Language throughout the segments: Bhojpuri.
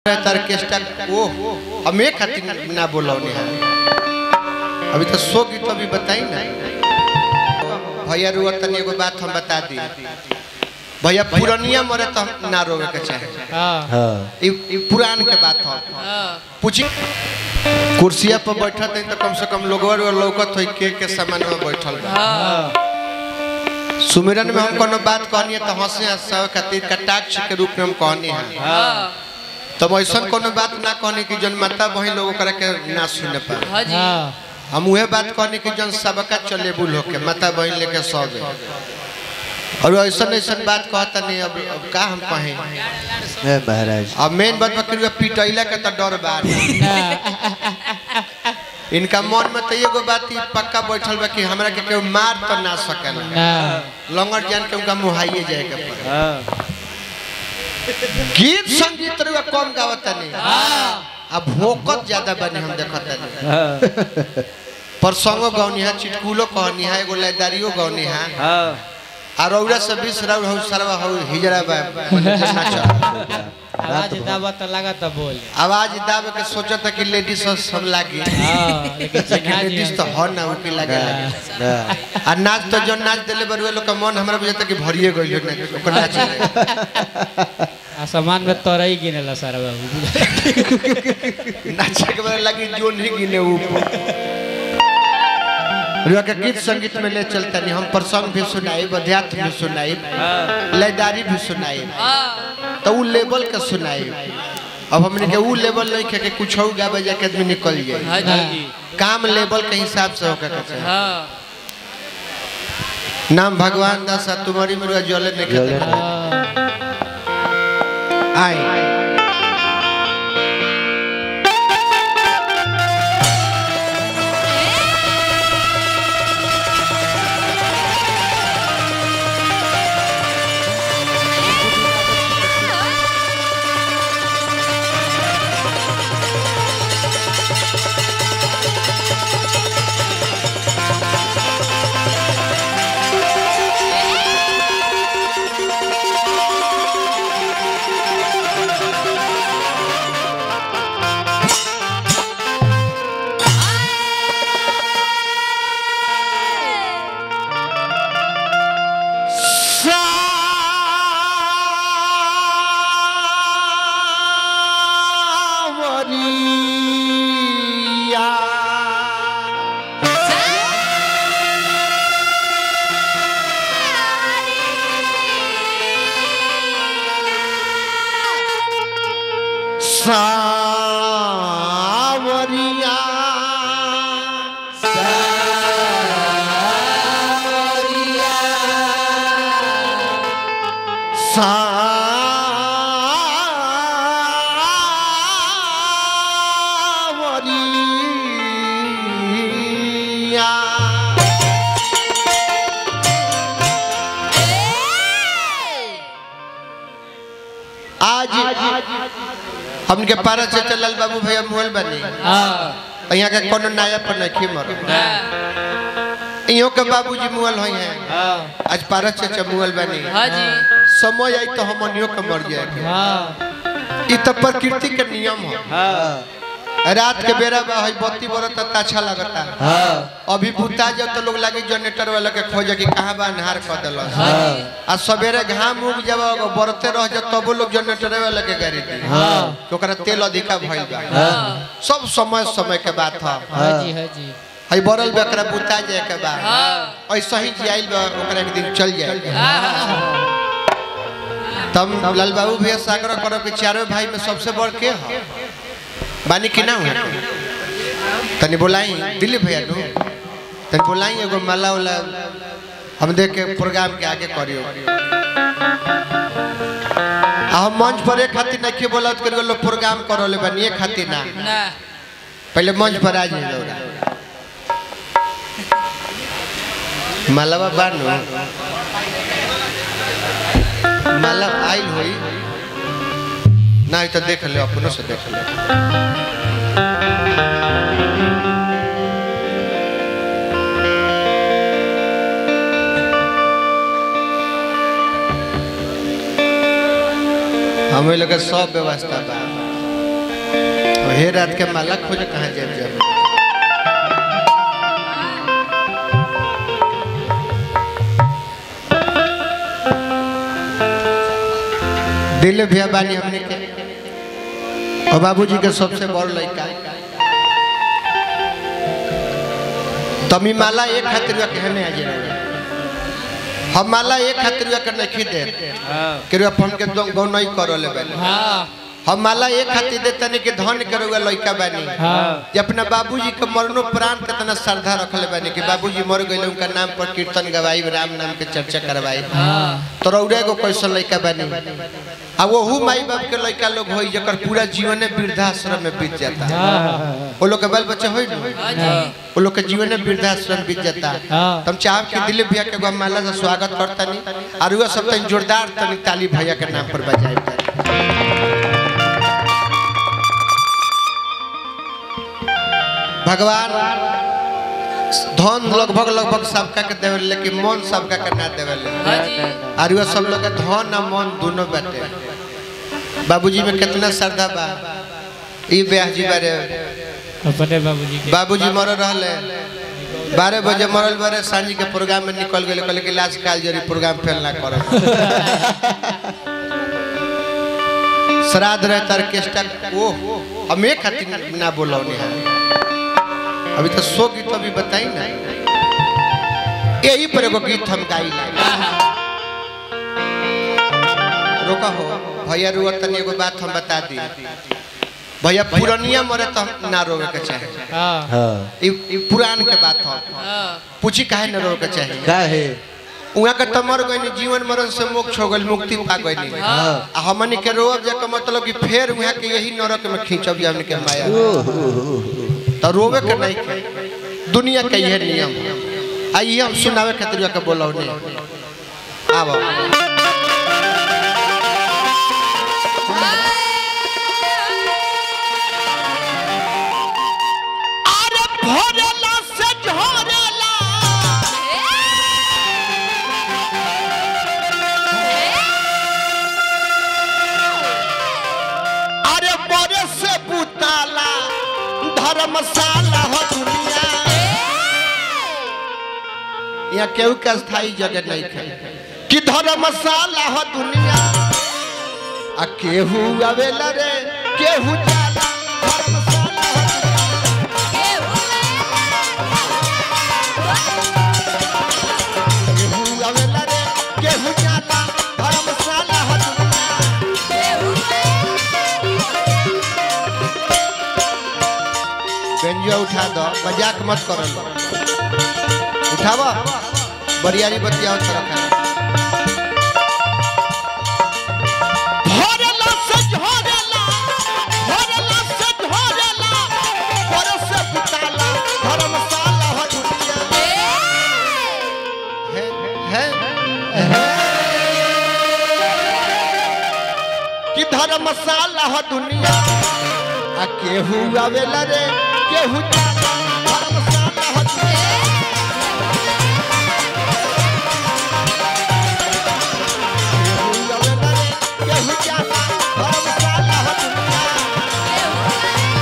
ऑर्केस्ट्रा ओ हम एक खातिर ना बोलौने हैं अभी तो सो गीत अभी बताई ना भैया रुआ तनी एगो बात हम बता दी भैया पुरानिया मरे तो हम ना रोवे के चाहे हाँ हाँ ई ई पुरान के बात हो पूछी कुर्सिया पर बैठत है तो कम से कम लोगवा रो लौकत होई के के सामान में बैठल बा सुमिरन में हम कोनो बात कहनी है तो हंसे हंसावे खातिर कटाक्ष के रूप में हम कहनी है तो ऐसा कोनो बात ना कहनी कि जन माता बहन लोग ओकरा के ना सुन पाए हाँ हम उहे बात कहनी कि जन सबका चले बुल होके माता बहन लेके सौ गए और ऐसा ऐसा बात कहता नहीं अब, अब का हम कहें है महाराज अब मेन बात बकरी पिटैला के तो डर बा इनका मन में तो एगो बात ही पक्का बैठल बा कि हमरा के केहू मार तो ना सकेला ना लंगर जान के उनका मुहाइए जाए के पड़े हाँ गीत संगीत रुआ कम गावता नहीं अब भोकत ज्यादा बनी हम देखता नहीं हाँ परसंगो गौनी है चिटकुलो कहनी है एगो लयदारियो गौनी है हाँ और औरा से बीस राउर हो सरवा हो हिजरा बा मने जे नाचल। आवाज दावा तो लगा तो बोल आवाज दाब के सोचत कि लेडीज सब लागी हाँ लेकिन चिन्हा जी लेडीज तो हमसे। हो ना उके लगे लगे ना आ नाच तो जो नाच देले बरुए लोग का मन हमरा बुझाता कि भरिए गइल ना ओकर नाच रहे। आसमान में तोरई गिनेला सारा बाबू नाचे के बारे लगी जोन ही गिने ऊपर रुआ के गीत संगीत में ले चलता नहीं हम प्रसंग भी सुनाई अध्यात्म भी सुनाई लयदारी भी सुनाई तो उ लेवल के सुनाई अब हमने के उ लेवल नहीं खे के कुछ हो गावे जाके आदमी निकल जाए काम लेवल के हिसाब से होकर के चाहिए नाम भगवान दास आ तुम्हारी मुर्गा जले नहीं जले खेते हाँ। आई सावरिया सावरिया आज हमके पारा से चलल बाबू भैया मोहल बनी हाँ यहाँ के कोनो नया पर नहीं मर इहो के बाबूजी मुअल होई हैं हाँ आज पारा से मुअल बनी समय आई तो हमनियो के मर जाए के हाँ ई तो प्रकृति के नियम हो हाँ रात के बेरा बा हई बत्ती बरत त अच्छा लगता हाँ अभी बुता जब तो लोग लागे जनरेटर वाला के खोजे कि कहाँ बा अन्हार कर देलस आ सवेरे घाम उग जब बरते रह जा तबो लोग जनरेटर वाला के गाड़ी दी हाँ कि ओकरा तेल अधिका भइल बा हाँ सब समय समय के बात है हाँ जी हाँ जी हई बरल बा एकरा बुता जाए के बा ऐसा ही जियाइल बा ओकरा एक दिन चल जाए तब लाल बाबू भैया सागर करो कि चारों भाई में सबसे बड़ के है बानी कि ना हुआ तनी बोलाई दिलीप भैया नु तनी बोलाई एगो माला वाला हम देख के प्रोग्राम के आगे करियो आ हम मंच पर एक खातिर नहीं बोला करियो लोग प्रोग्राम करो ले बनी एक खातिर ना पहले मंच पर आ जाइए मालावा बानो माला आइल होई नहीं तो देख ले अपनों से देख ले हमें लगे सब व्यवस्था बा हे रात के माला खोज कहाँ जाए जाए दिल भैया बानी हमने के और बाबूजी के सबसे बड़ लड़का तमी माला एक खातिर कहने आ जाए हम माला एक खातिर के नहीं दे कि अपन के गौ नहीं करो ले हाँ हम माला एक खातिर देते नहीं कि धन करुआ लड़का बानी हाँ जे अपना बाबूजी के मरनो प्राण कितना श्रद्धा रखले बानी कि बाबूजी मर गए उनका नाम पर कीर्तन गवाई राम नाम के चर्चा करवाई हाँ तो रौरे को कैसन लड़का बानी आ वहू माई बाप के लड़का लोग होई जकर पूरा जीवन वृद्धाश्रम में बीत जाता है हाँ वो लोग के बाल बच्चे होई ना वो लोग के जीवन वृद्धाश्रम बीत जाता है हाँ। तुम चाहब कि दिलीप भैया के एगो माला से स्वागत करता नहीं और वह सब तनी जोरदार तनी ताली भैया के नाम पर बजाए भगवान धन लगभग लगभग सबका के देवे लेकिन मन सबका के ना देवे और वह सब लोग के धन और मन दोनों बाटे बाबूजी में कितना श्रद्धा बा ई ब्याह जी बारे अपने बाबूजी के बाबूजी मर रहले बारह बजे मरल बारे सांझी के प्रोग्राम में निकल गए कहले कि लास्ट काल जरी प्रोग्राम फेल ना करो श्राद्ध रहे ऑर्केस्ट्रा ओ हम एक खातिर ना बोलो अभी तो सौ गीत अभी बताई ना यही पर एगो गीत हम गाई रोका हो भैया रुआ तनी एगो बात हम बता दी भैया पुरनिया मरे तो हम ना रोवे के चाहे हाँ हाँ ई ई पुरान के बात हो पूछी काहे न रोवे के चाहे का है उहाँ के तो मर गइनी जीवन मरण से मोक्ष हो गइल मुक्ति पा गइनी आ हमनी के रोब जे के मतलब कि फेर उहाँ के यही नरक में खींचब जे हमनी के माया तो रोवे के नहीं के दुनिया के यह नियम आ ये हम सुनावे खातिर के बोलौ नहीं आबो अरे भोरेला से झोरेला अरे बड़े से बुताला धर्मशाला हो दुनिया यहाँ केहू के स्थायी जगह नहीं थे कि धर्मशाला हो दुनिया आ केहू आवेला रे केहू जाला धर्मशाला हो केहू आवेला रे केहू जाला धर्मशाला हो दुनिया बेंजुआ उठा दो मजाक मत करो उठावा बरियारी बतियाओ तरफ भोरला से झोरेला भोरला से झोरेला बरस से बुताला धर्मशाला हो दुनिया है है कि धर्मशाला हो दुनिया आ केहू आवेला रे केहू जाला धर्मशाला हो दुनिया केहू आवेला रे केहू जाला धर्मशाला हो दुनिया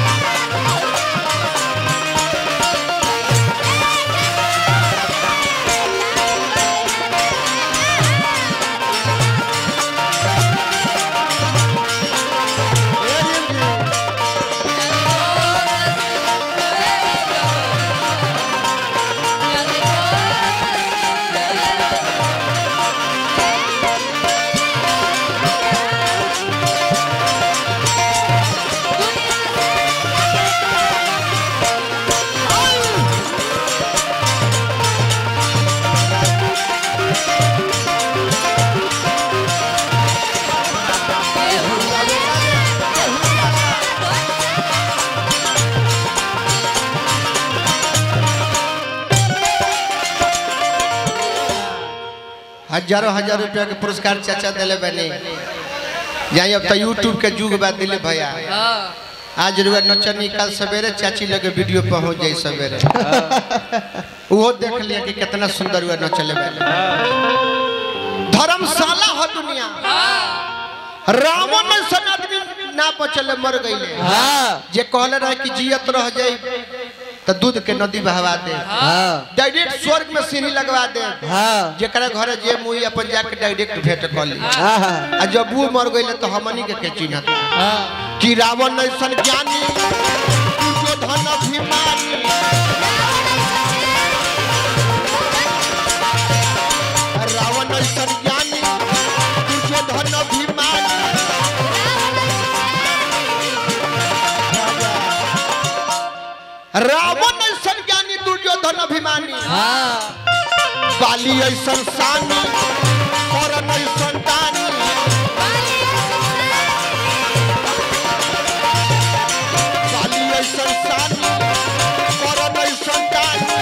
हजारों हजार रुपया के पुरस्कार चाचा दिले बने जाई अब तो यूट्यूब के युग बा दिले भैया आज रुआ नचनी कल सवेरे चाची लगे वीडियो पहुंच जाई सवेरे वो देख लिया कि कितना सुंदर हुआ नचले वाले धर्मशाला हो दुनिया रावण सन आदमी ना बचले मर गईले हाँ जे कहले रहे कि जियत रह जाई तो दूध के नदी बहवा दे हाँ डायरेक्ट स्वर्ग में सीढ़ी लगवा दे हाँ जेकरा घरे जे मुई अपन जाके डायरेक्ट भेंट कर ली हाँ आ जब वो मर गईले तो हमनी के के चिन्हत कि रावण ऐसन ज्ञानी दुर्योधन अभिमानी रावण ऐसन ज्ञानी दुर्योधन अभिमानी रावण ऐसन ज्ञानी दुर्योधन अभिमानी हाँ बाली ऐसन सानी करण ऐसन दानी बाली ऐसन सानी करण ऐसन दानी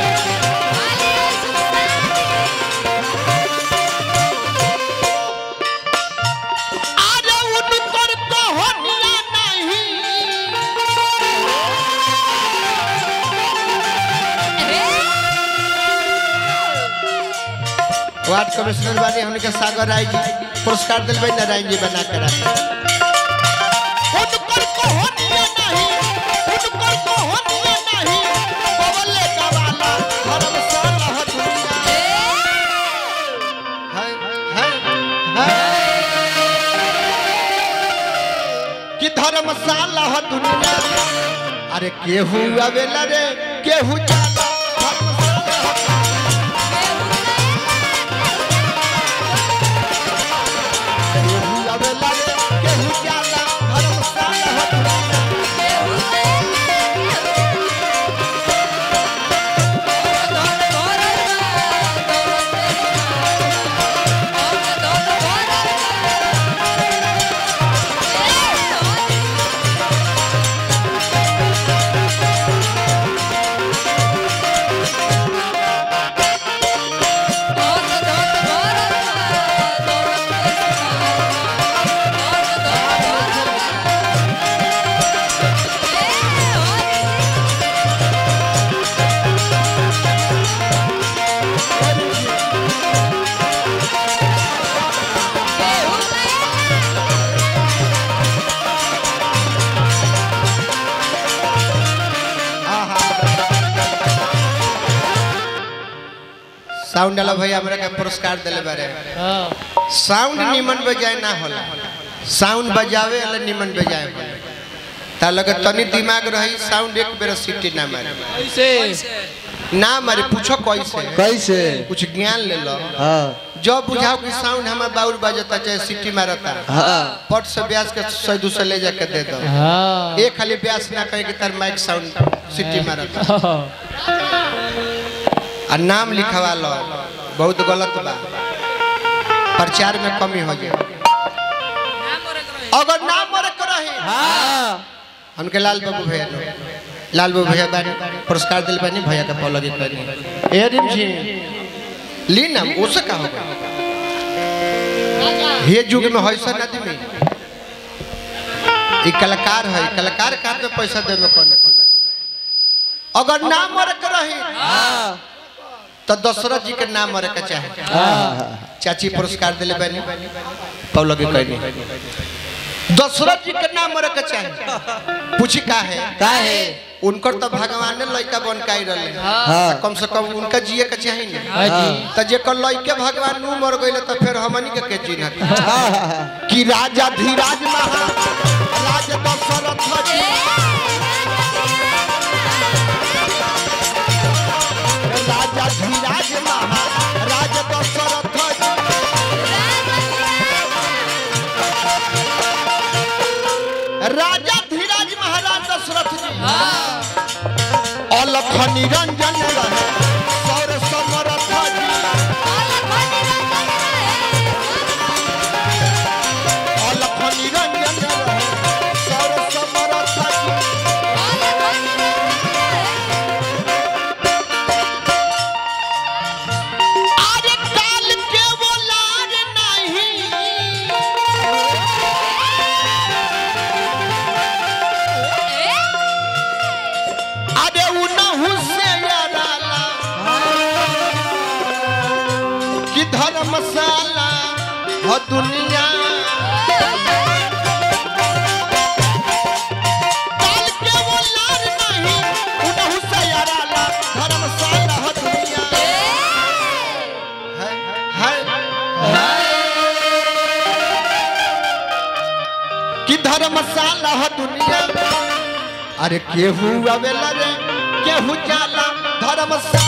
आरे उनकर कहानिया नहीं वार्ड कमिश्नर बानी हमने सागर राय जी पुरस्कार दिल भाई नारायण जी बना कर उनकर कहानिया नहीं उनकर कहानिया नहीं बबले का वाला धर्म साला दुनिया है है है कि धर्मशाला ह दुनिया अरे केहू आवेला रे केहू जाला धर्मशाला ह केहू आवेला रे केहू जाला धर्मशाला ह दुनिया साउंड वाला भैया हमरा के पुरस्कार दिले बारे साउंड निमन बजाए ना होला साउंड बजावे वाला निमन बजाए होला ता लगे तनी दिमाग रही साउंड एक बेर सीटी ना मारे ना मारे पूछो कैसे कैसे कुछ ज्ञान ले लो हाँ जब बुझाओ कि साउंड हमें बाउल बजता चाहे सीटी मारता हाँ पट से ब्यास के सौ दो सौ ले जाके दे दो हाँ एक खाली ब्यास ना कहे कि तार माइक साउंड सीटी मारता आ नाम लिखवा लो बहुत गलत बा प्रचार में कमी हो जाए अगर नाम मरे के रही हाँ हमके लाल बाबू भैया नो लाल बाबू भैया बानी पुरस्कार दिल बानी भैया का पौलगी करी ए रिम जी ली ना उससे का होगा हे युग में हैसन आदमी ई कलाकार है कलाकार का में पैसा दे में कौन अथी बात। अगर नाम मरे के रही हाँ तो दशरथ जी के नाम मरे के चाहे हाँ चाची पुरस्कार दिले बनी पौलगी कहनी दशरथ जी के नाम मरे के चाहे पूछी का है का है उनकर तो भगवान ने लड़का बन के आई रहे हाँ कम से कम उनका जिए के चाहे ना हाँ जी तो जेकर लड़के भगवान नु मर गइले तो फिर हमनी के के चिन्हत हाँ हाँ कि राजा धीराज महा राज दशरथ जी राजा धीराज महा राज दशरथ जी राजा धीराज महाराज दशरथ जी अलख निरंजन रहे सौर समरथ जी अलख निरंजन रहे सौर समरथ जी आरे काल के वो लार नहीं अरे उनहु से याराला कि धर्मशाला हो दुनिया कि धर्मशाला ह दुनिया अरे केहू आवेला रे केहू जाला धर्मशाला